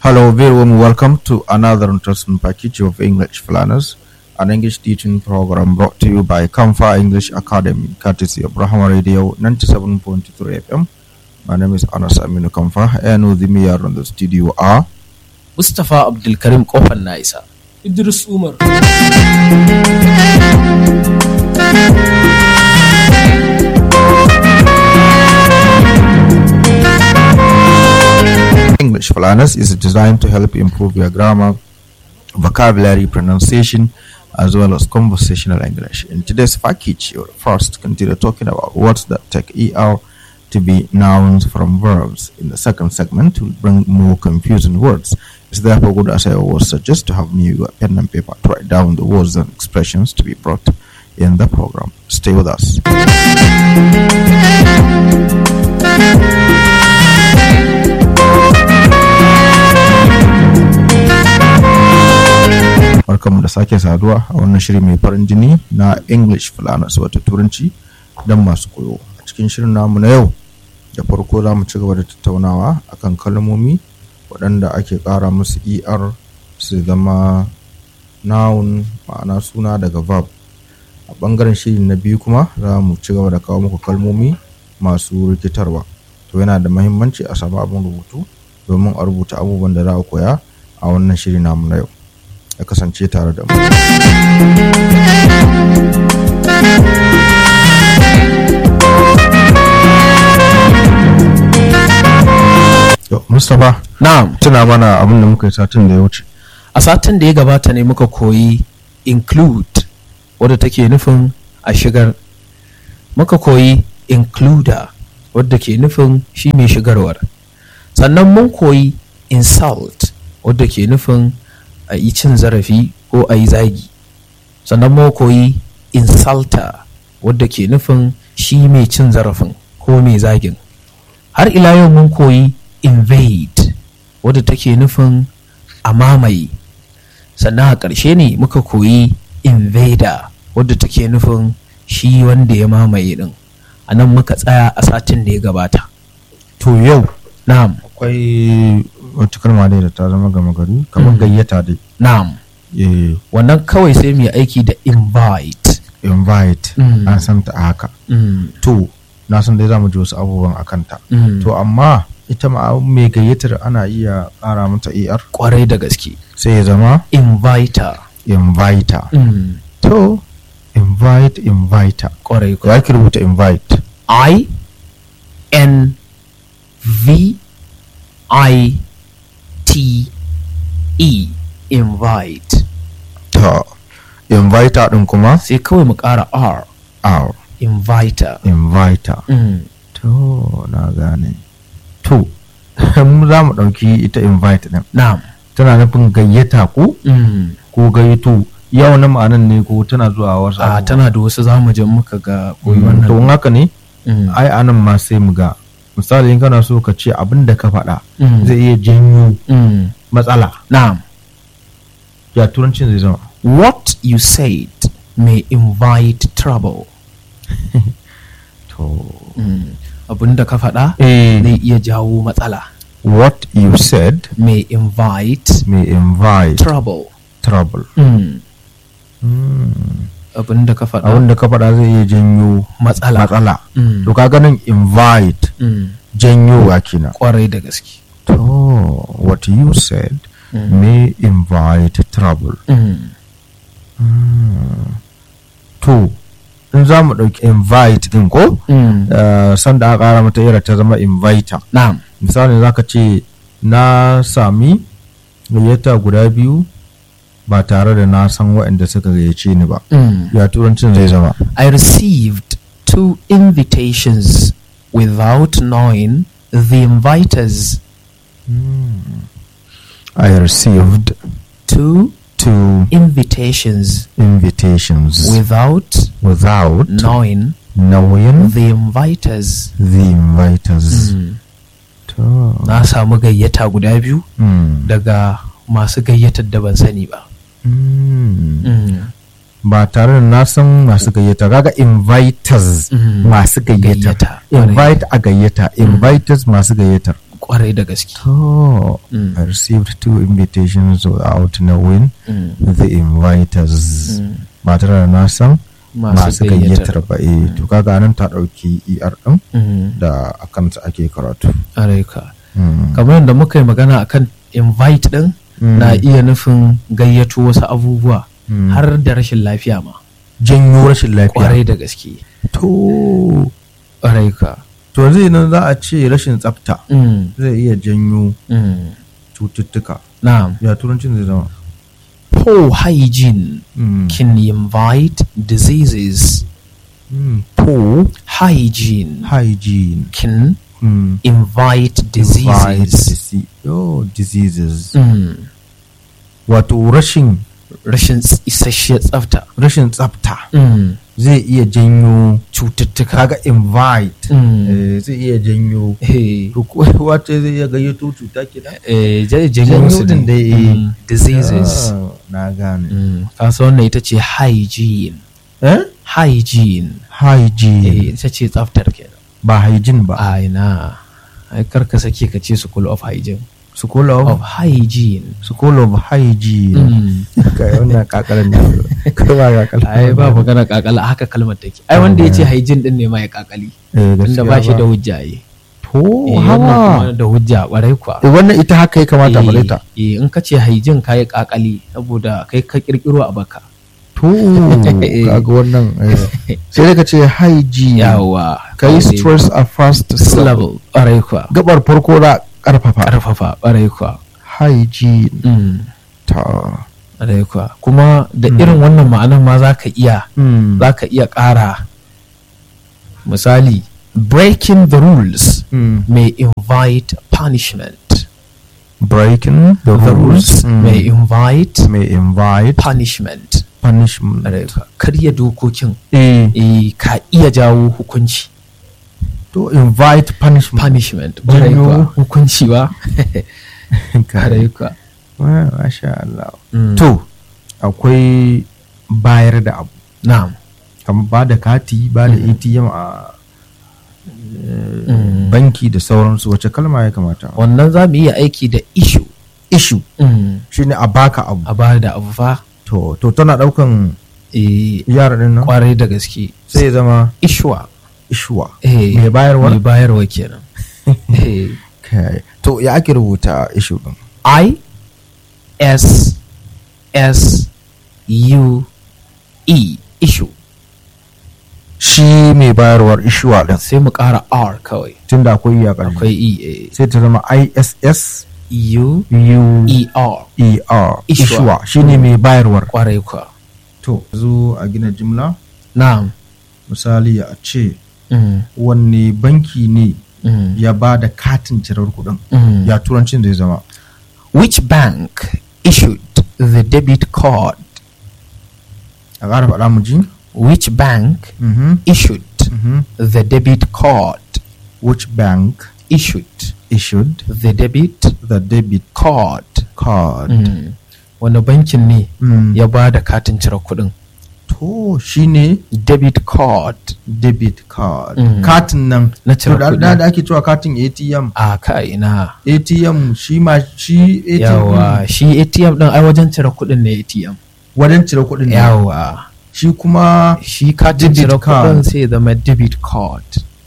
Hello, very warm welcome to another interesting package of English Planners, an English teaching program brought to you by Kamfa English Academy, courtesy of Brahma Radio 97.3 FM. My name is Anas Aminu Kamfa, and with me here in the studio are Mustapha Abdulkarim Kofan na isa. Idris Umar. English Planners is designed to help improve your grammar, vocabulary, pronunciation, as well as conversational English. In today's package, you'll first continue talking about words that take ER to be nouns from verbs. In the second segment, we'll bring more confusing words. It's therefore good, as I always suggest, to have new pen and paper to write down the words and expressions to be brought in the program. Stay with us. barkanmu da sake saduwa a wannan shiri mai farin jini na english fulanas wato turanci don masu koyo a cikin shirin namu na yau da farko za mu ci gaba da tattaunawa akan kalmomi waɗanda ake ƙara musu er su zama noun ma'ana suna daga verb a ɓangaren shiri na biyu kuma za mu ci gaba da kawo muku kalmomi masu rikitarwa to yana da mahimmanci a samu abin rubutu domin a rubuta abubuwan da za a koya a wannan shiri namu na yau ya kasance tare da mu. Yo, Mustapha, Na'am, tuna mana abin da muka yi satin da ya wuce. a satin da ya gabata ne muka koyi include wadda take nufin a shigar. Muka koyi includer wadda ke nufin shi mai shigarwar. Sannan mun koyi insult wadda ke nufin a yi cin zarafi ko a yi zagi. Sannan mun koyi insulter wadda ke nufin shi mai cin zarafin ko mai zagin. Har ila yau mun koyi invade wadda take nufin a mamaye sannan a ƙarshe ne muka koyi invader wadda take nufin shi wanda ya mamaye din a nan muka tsaya a satin da ya gabata To yau na'am akwai wata kalma dai da ta zama gama gari kamar gayyata dai. na'am Eh, wannan kawai sai mu yi aiki da invite invite Mm. an san ta a haka. mm. To na san dai za mu ji wasu abubuwan a kanta. Mm. To amma ita ma mai gayyatar ana iya ƙara mata er kwarai da gaske sai ya zama inviter inviter. mm. To invite inviter. kwarai Ya ake rubuta invite. I N V I T E invite To inviter ɗin kuma sai kawai mu ƙara R R inviter inviter. mm. To na gane. To mu za mu ɗauki ita invite ɗin. na'am Tana nufin gayyata ko mm. ko gayyato yau na ma'anan ne ko tana zuwa wasu a abubuwa? tana da wasu zamujin muka ga koyi Mm, to in wannan haka ne Mm. ai anan ma sai mu ga misali in kana so ka ce abin da ka faɗa Mm. zai iya janyo Mm. matsala na'am ya turancin zai zama what you said may invite trouble to mm. abin da ka faɗa eh zai iya jawo matsala what you said may invite may invite trouble trouble mm. Mm. abin da ka faɗa abin da ka faɗa zai iya janyo matsala matsala Mm. to ka ganin invite Mm. janyowa kenan kwarai da gaske to what you said Mm. may invite trouble Mm. to in za mu ɗauki invite din ko Mm. uh, sanda aka ƙara mata ira ta zama inviter na'am misali za ka ce na sami gayyata guda biyu ba tare da na san waɗanda suka gayyace ni ba Mm. ya turancin zai zama I received two invitations without knowing the inviters. I received Two two invitations invitations without without knowing knowing the inviters. the inviters to Na samu gayyata guda biyu mm. daga masu gayyatar da ban sani ba. Mm. ba tare da na san masu gayyata kaga inviters Mm. masu gayyata Gayyata, invite a gayyata inviters masu gayyatar kwarai da gaske To, Mm. I received two invitations without knowing Mm. the inviters. Mm. Ba tare da na san masu masu gayyatar gayyatar ba. Eh, to kaga nan ta ɗauki ER ɗin Mm. da a kansa ake karatu. Alaika. Mm. kamar yadda muka yi magana akan invite din Mm. na iya nufin gayyato wasu abubuwa Mm. har da rashin lafiya ma janyo rashin lafiya. kwarai da gaske To, kwarai ka to zai nan za a ce rashin tsafta Mm, zai iya janyo mm. cututtuka. na'am Ya turancin zai zama. poor hygiene Mm. can invite diseases Mm. Poor hygiene hygiene. can Mm. invite Invite diseases dise- Oh, diseases. Mm, Wato rashin rashin ts- isasshiyar tsafta rashin tsafta Mm, zai iya janyo cututtuka kaga invite Mm. eh, zai iya janyo Eh, to ko wace zai iya gayyato cuta ke da eh, ja- Janyo janyo su din dai, dai, eh. mm, diseases na gane Mm, kasa wannan ita ce hygiene eh hygiene hygiene eh, ita ce tsaftar kenan ba hygiene ba a ina ai karka sake ka ce school of hygiene school of of hygiene school of hygiene Mm. kai wannan kakalan ne kai ba kakalan ai ba magana kakala haka kalmar take ai wanda ya ce hygiene din ne ma ya kakali eh tunda gaskiya ba shi da hujja yi to eh, wannan hawa kuma da hujja kwarai kuwa Eh, wannan ita haka ya kamata bare ta eh, in ka ce hygiene ka yi kakali saboda kai ka kirkiro a baka to kaga wannan eh. sai dai ka ce hygiene yawa kai stress a first syllable syllable kwarai kuwa gabar farko da karfafa karfafa kwarai kuwa hygiene Mm. ta Ƙwarai kuwa kuma da irin wannan ma'anar ma za ka iya Mm. za ka iya ƙara misali breaking the rules Mm. may invite punishment breaking the, the rules Mm. may invite may invite punishment punishment Ƙwarai kuwa. karya dokokin eh eh, ka iya jawo hukunci to invite punishment punishment ƙwarai Janyo. kuwa. hukunci ba ƙwarai kuwa. Wa- masha Allah Mm. to akwai bayar da abu na'am kamar ba da kati ba da ATM a eh, Mm. banki da sauransu wace kalma ya kamata wannan za mu iya aiki da issue issue Mm. shine a baka abu a ba da abu fa to to tana daukan eh, yara din nan kwarai da gaske sai ya zama ishuwa ishuwa eh, mai bayarwa mai bayarwa kenan Eh, kai to ya ake rubuta issue din i s s u e issue shi mai bayarwar ishuwa din sai mu ƙara r kawai tunda akwai ya ƙarfi akwai e eh, sai ta zama ISS u U e r E R Ishuwa. ishuwa shine mai bayarwar kwarai kwa to zo a gina jimla na'am misali a ce Mm, wanne banki ne mm, ya ba da katin cirar kuɗin mm. ya turancin zai zama which bank issued the debit card a ƙara faɗa mu ji which bank Mhm, issued mhm. the debit card which bank issued issued the debit the debit card card Mm. wani bankin ne Mm. ya ba da katin cire kuɗin to shine debit card debit card Mm. katin nan Na to cire da kuɗi. da da ake cewa katin ATM a ka ina ATM shi ma shi ATM yawa ɗin shi atm ɗin ai wajen cire kuɗin ne atm wajen cire kuɗin ne yawa shi kuma shi katin Debit cire card. kuɗin sai ya zama debit card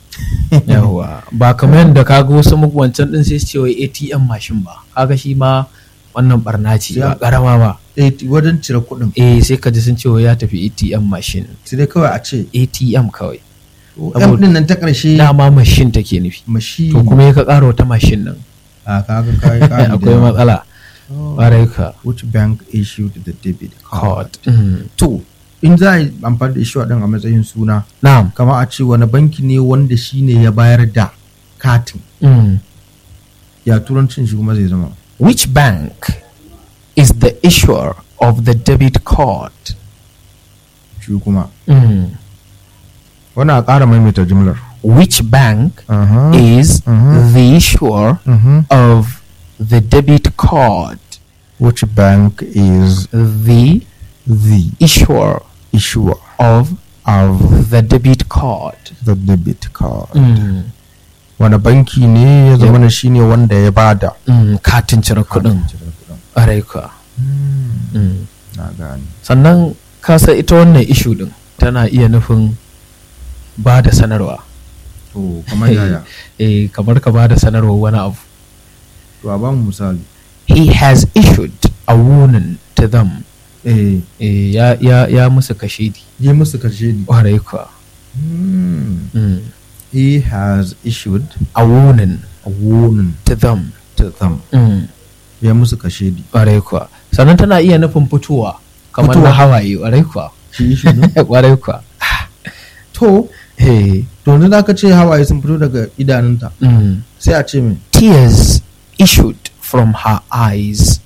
yawa ba kamar yadda kaga wasu muku wancan ɗin sai su ce wai atm mashin ba kaga shi ma wannan barna ce ba Ya- karama ba AT wajen cire kuɗin eh sai ka ji sun ce wai ya tafi atm mashin sai dai kawai a ce atm kawai M Saboda- din nan ta ƙarshe dama mashin take nufi mashi to kuma ya ka ƙara wata mashin nan a kaga kai kai akwai matsala ƙwarai ka which bank issued the debit card card Mm. to in za a yi amfani da issue din a matsayin suna na'am kama a ce wani banki ne wanda shine ya bayar da katin Mm. ya turancin shi kuma zai zama which bank is the issuer of the debit card shi kuma Mm. wannan a ƙara maimaita jimlar which bank Aha. is Mhm. the issuer Mhm. of the debit card which bank is the the issuer issuer of of the debit card the debit card Mm. wani banki ne ya zama na shine wanda ya bada Mm, katin cire kuɗin cire kuɗin. ƙwarai kuwa Hmm, Mm. na gane sannan kasa ita wannan ishu din tana iya nufin ba da sanarwa to kamar yaya eh kamar ka ba da sanarwa wani abu to a ba mu misali he has issued a warning to them eh eh, ya, ya, ya musu kashedi yi musu karshe ne ƙwarai kuwa Hmm. Mm. he has issued a warning a warning to them to them Mm. ya musu kashe di ƙwarai kuwa sannan tana iya nufin fitowa kamar na Fitowa. hawaye ƙwarai kuwa shi issue ne ƙwarai kuwa to eh, to yanzu da aka ce hawaye sun fito daga idanunta mm. sai a ce mai tears issued from her eyes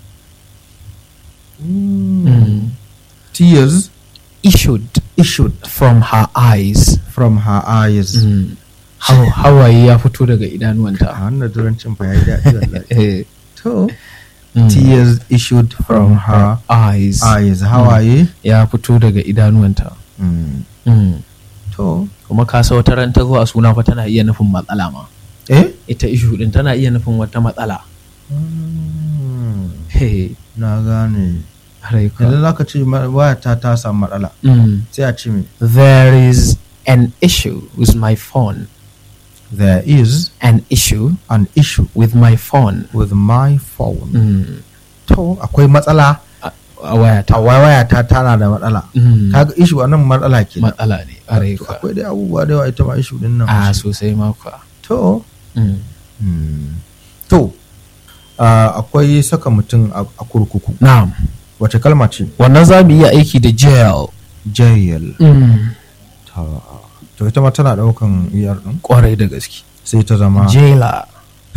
Mm. tears issued issued from her eyes from her eyes Mm. Haw- hawaye ya fito daga a idanuwanta wannan turancin fa ya yi daɗi wallahi Eh, to mm. tears issued from her eyes eyes hawaye ya fito daga idanuwanta Mm. Mm. to kuma ka sa wata ran ta zo a suna fa tana iya nufin matsala ma eh ita ishu din tana iya nufin wata matsala Mm. Hey, na gane harai ka. yanzu za ka ce ma- wayata ta samu matsala Mm. sai a ce mai there is an issue with my phone there is an issue an issue with my phone with my phone Mm. to akwai matsala a a wayata a wayata tana da matsala Mm. kaga issue a nan matsala ke matsala ne harai ka. akwai dai abubuwa da yawa ita ma issue din nan a sosai makwa to Mm. hmm. to ah, akwai saka mutum a a kurkuku na'am wace kalma ce wannan za mu iya aiki da jail jail Mm. ta to ita ma tana daukan er din kwarai da gaske sai ta zama jailer